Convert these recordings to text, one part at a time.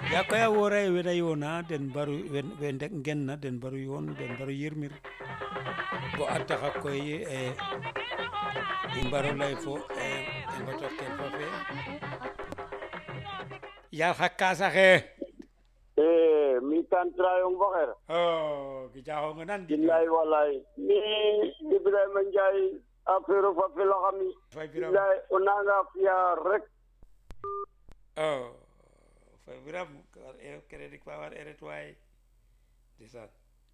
yakoya wora e wena yona den baru wen we ndek ngenna den baru yoon den baru yirmir bo a taxa koy e i mbaro lay fo e i ngoto ken fo fe yal xa kaasa xe Eh, mi kan trayong bakar. o gijaxonga nan di Billahi wallahi. Ni Ibrahima Ndiaye affaire fa fila xami. fay biram Billahi onanga fiya rek. o fay biram crédit fa war eret waay ndeysaan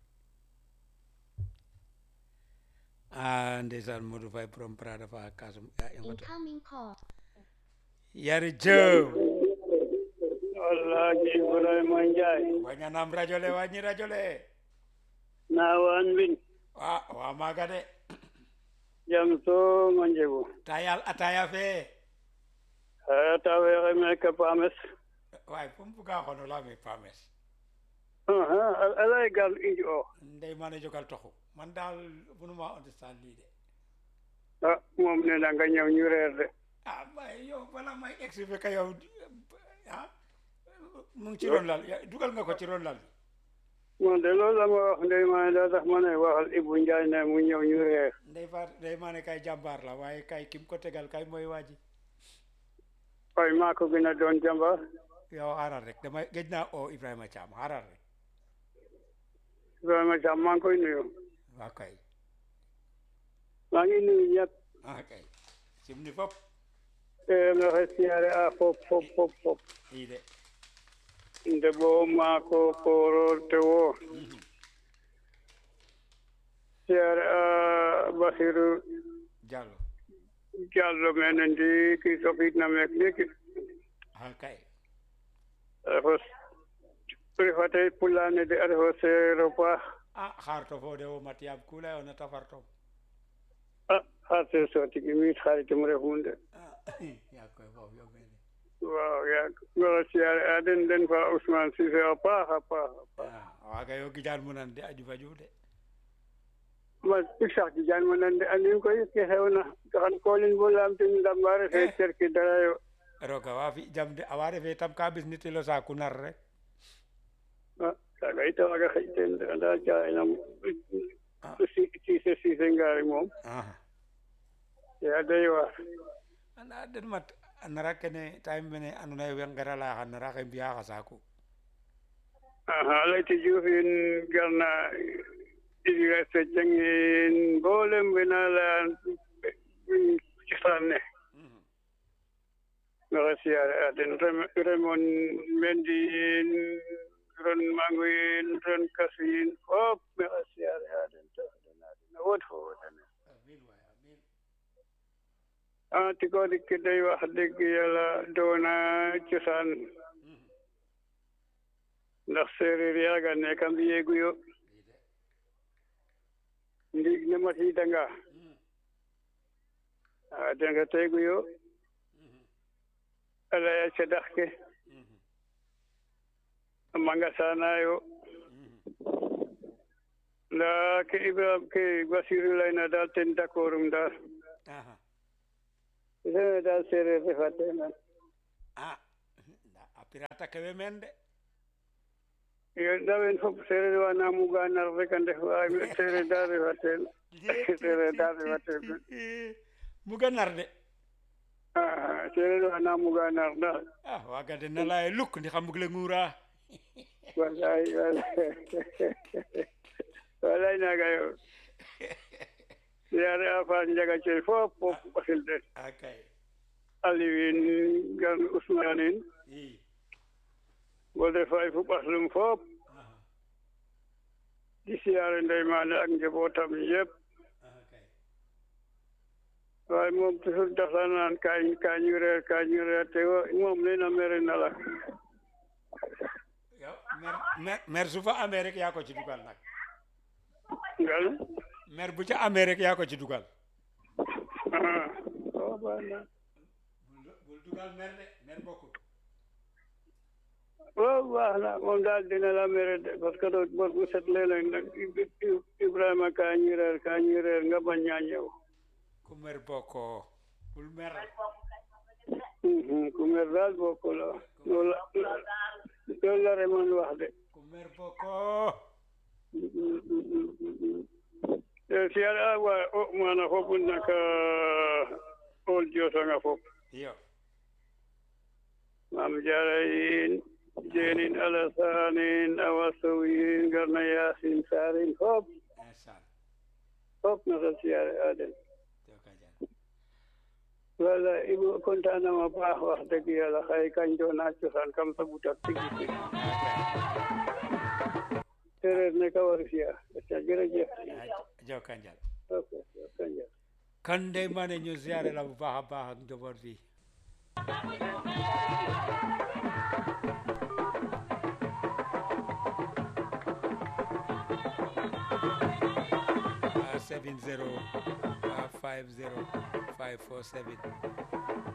a ndeysaan Modou Faye borom Prada fa kasum a i ngoto Incoming call. yari jëw Wallahi Ibrahima Ndiaye. wañanam radio le wañi radio le Na wan bin. wa wa maga de Jam so manjego. tayal ataya fe Ata were me ka pames. way pum buga xono la me pames Aha, alay gal inji o. ndey mane jogal toxu man dal bunuma understand lii de Ah, moom ne na nga ñëw ñu reer de. ah may yow bala may expliquer ka yow ah mu ngi ci ron lal ya- dugal nga ko ci ron lal Moom de loolu la ma wax ndey maa daa tax ma ne waxal Ibu Ndiaye ne mu ñëw ñu reer. ndey fa ndey mane kay jàmbaar la waaye kay kim ko tegal kay mooy waaji Waaye maa ko gën a doon jàmbaar. yow xaaral rek damay géej naa o Ibrahima Thiam xaaral rek Ibrahima Thiam maa ngi koy nuyu. waa kay maa ngi nuyu ñëpp. ah kay simni fop Eh, nga xe siyaare a fop fop fop fop. ii de nde bo maako kooro tewo siyaare a Basiru Diallo Diallo mene ndi ki sokitna meek ndiki ah kay refo refate pulane de a refo seero paax ah xaar to fo de wo mat yaam ku layona ta far tom a xa se sotigi miit xaritum refum de ah yaa koy foofu yo mene waaw yaag ngoro siyaare a den den fa Ousmane Cissé a paax a paax a paax ah waaga yo gijaan mu nan de a jufa juuf de ma ik sax ci jaan ma nande andim koy ke xewna xan kolin bo lamtin ndamba refe cerki dara yo roga wa fi jam de awa refe tam ka bis nitilo saaku nar rek Ah, kaga ita waga xëy teen de anda caayinam Ah. siise siise ngaari moom ah yaa doy waar anda den mat a nara kene time mene andona ye we ngara laya xa nara xe mbiya xa saaku aha layti Diouf in garna Idrissa Dieng in mboolem we na leya cosaan ne maxey siyaare a den Rem- Raymond Mendy in ron mangu in ron kasu in fop maxey siyaare a den to dena den a wod fo wodane amin waay amin ah tiko dik ki day wax dëgg yàlla doona cosaan ndax séeréer yaaga nekk a mbiyeegu yo ndiig ne matiidanga a denga teegu yo a laya cadax ke a mangasaanaayo ndaa ke Ibrahima ke Basiru layna daal ten d'accord um daal aha sene daal séeréer refa teena ah nda a pirata kewe men de yo ndawen fop sereer wa na muga nar rek a ndef waay sereer daal refa teen sereer daal refa teen muga nar de Ah, sereer wa na muga nar daal ah waga de na laya luk ndi xa mbug le nguura walay walay walay naga yo yaare a faas njaga coy fop fop ɓasil den akay Aliou in gan Ousmane in i Bolde Faye fu ɓaslum fop aha di siyaare ndey maane ak njabootam yëpp akay waaye moom toujours dafa naan kañ kañu reer kañu reer te wo- moom nee na mere na la yow mer mer mer su fa amee rek yaa ko ci dugal nag ngal mer bu ca amee rek yaa ko ci dugal ah oh, baax na bul bul dugal mer de mer bokkul waaw baax na moom daal dina la mere de parce que doo bor bu set léeg-léeg nag Ib- Ib- Ibrahima kañu reer kañu reer nga bañ ñaa ñëw ku mer bokkoo bul mer Mhm, ku mer daal bokk la loolu loolu loolu la Raymond wax de ku mer boko siyaare a wa o mana fof naka ol jotanga fof yo mam jarayin jenin alasanin awa soyin garna yasin sarin fop insan fop nata siyaare a den joka jal wala ibu kontanama baax wax dëgg yàlla xëy kañ doona cosaan kam sa butak tigi sereer ne ka war fiya aca jërëjëf joka jal ok kanjal kan dey mane ñu ziare la bu baax a baax ak njaboot bi seven zero five zero five four seven